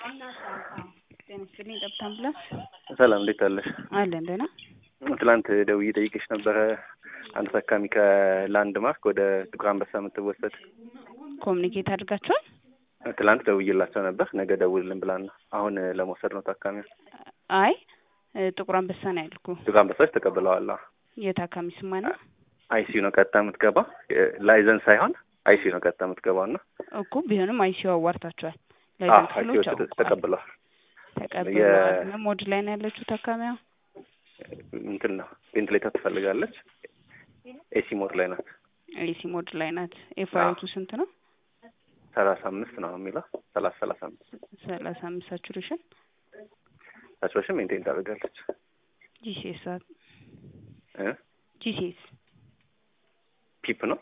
ጤና ይስጥልኝ ጠብታ አምቡላንስ ሰላም እንዴት አለሽ? አለን ደህና። ትላንት ደውዬ ጠይቄሽ ነበረ አንድ ታካሚ ከላንድ ማርክ ወደ ጥቁር አንበሳ የምትወሰድ ኮሚኒኬት አድርጋችኋል? ትላንት ደውዬላቸው ነበር። ነገ ደውልልን ብላን ነው። አሁን ለመውሰድ ነው ታካሚ። አይ ጥቁር አንበሳ ነው ያልኩ። ጥቁር አንበሳዎች ተቀብለዋል። የታካሚ ስማ ነው አይሲዩ ነው ቀጥታ የምትገባ ላይዘን ሳይሆን አይሲዩ ነው ቀጥታ የምትገባው እና እኮ ቢሆንም አይሲዩ አዋርታችኋል። አዎ ላይዘን አይሲዩ ክፍሎች አውቀዋል ተቀብለዋል። ተቀብለዋል። ሞድ ላይ ነው ያለችው ታካሚዋ። እንትን ነው ቬንትሌተር ትፈልጋለች። ኤሲ ሞድ ላይ ናት። ኤሲ ሞድ ላይ ናት። ኤፍአይቱ ስንት ነው? ሰላሳ አምስት ነው የሚለው ሰላሳ ሰላሳ አምስት ሰላሳ አምስት ሳቹሬሽን ሳቹሬሽን ሜንቴን ታደርጋለች ጂሲኤስ እ ጂሲኤስ ፒፕ ነው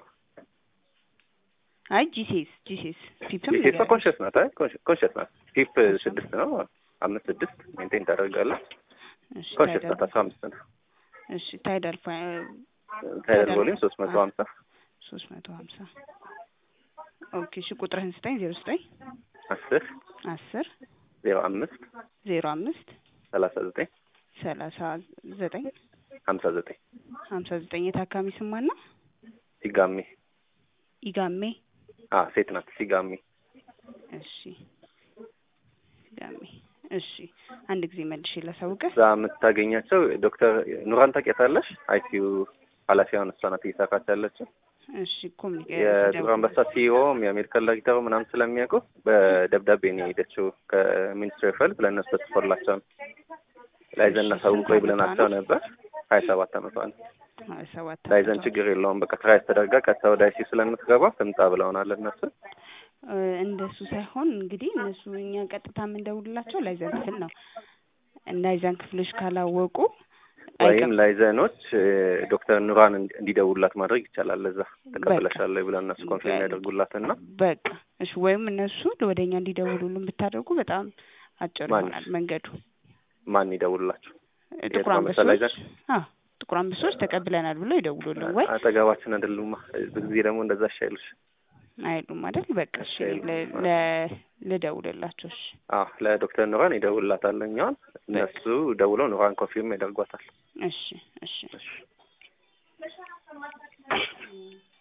አይ ጂሲኤስ ጂሲኤስ ፒፕም ፒፕ ኮንሽስ ናት። አይ ኮንሽስ ናት። ፒፕ ስድስት ነው አምስት ስድስት ሜንቴን ታደርጋለች። እሺ ኮንሽስ ናት። ታይዳል አስራ አምስት ነው እሺ ታይዳል ታይለር ቮሊም ሶስት መቶ ሀምሳ ሶስት መቶ ሀምሳ ኦኬ እሺ ቁጥርህን ስጠኝ ዜሮ ስጠኝ አስር አስር ዜሮ አምስት ዜሮ አምስት ሰላሳ ዘጠኝ ሰላሳ ዘጠኝ ሀምሳ ዘጠኝ ሀምሳ ዘጠኝ የታካሚ ስም ማን ነው? ሲጋሚ ኢጋሜ አ ሴት ናት። ሲጋሚ እሺ ኢጋሜ እሺ አንድ ጊዜ መልሼ ላሳውቅህ እዛ የምታገኛቸው ዶክተር ኑራን ታውቂያታለሽ? አይሲዩ ኃላፊዋን እሷ ናት እየሰራች ያለችው። እሺ ኮሚኒኬ የጥቁር አንበሳ ሲኢኦም የአሜሪካን ዳይሬክተሩ ምናምን ስለሚያውቁ በደብዳቤ ነው የሄደችው ከሚኒስትሪ ኦፍ ሄልት ለእነሱ ተጽፎላቸው ነው። ላይዘን እናሳውቀው ብለናቸው ነበር። ሀያ ሰባት አመቷ ነው። ሀያ ሰባት ላይዘን ችግር የለውም በቃ ትራይስ ተደርጋ ቀጥታ ወደ አይሲዩ ስለምትገባ ትምጣ ብለውናል እነሱ። እ እንደሱ ሳይሆን እንግዲህ እነሱ እኛ ቀጥታ የምንደውልላቸው ላይዘን ክፍል ነው። ላይዘን ክፍሎች ካላወቁ ወይም አይቀር- ላይዘኖች እ ዶክተር ኑራን እንዲ- እንዲደውሉላት ማድረግ ይቻላል። እዛ ተቀብለሻል ብለው እነሱ ኮንፊርም ያደርጉላትና በቃ እሺ፣ ወይም እነሱ ወደ እኛ እንዲደውሉልን ብታደርጉ በጣም አጭር ማን? ይሆናል መንገዱ። ማን ይደውሉላችሁ? ጥቁር የጥቁር አንበሳ አንበሶች ላይዘን? አዎ ጥቁር አንበሶች ተቀብለናል ብለው ይደውሉልን ወይ አጠገባችን አይደሉማ። ብዙ ጊዜ ደግሞ እንደዛ አይሻይልሽ? አይሉም አይደል? በቃ እሺ አይሉም። ለ- ለ- ልደውልላቸው። እሺ አዎ ለዶክተር ኑራን ይደውልላታል። እኛውን እነሱ ደውለው ኑራን ኮንፊርም ያደርጓታል። እሺ እሺ እሺ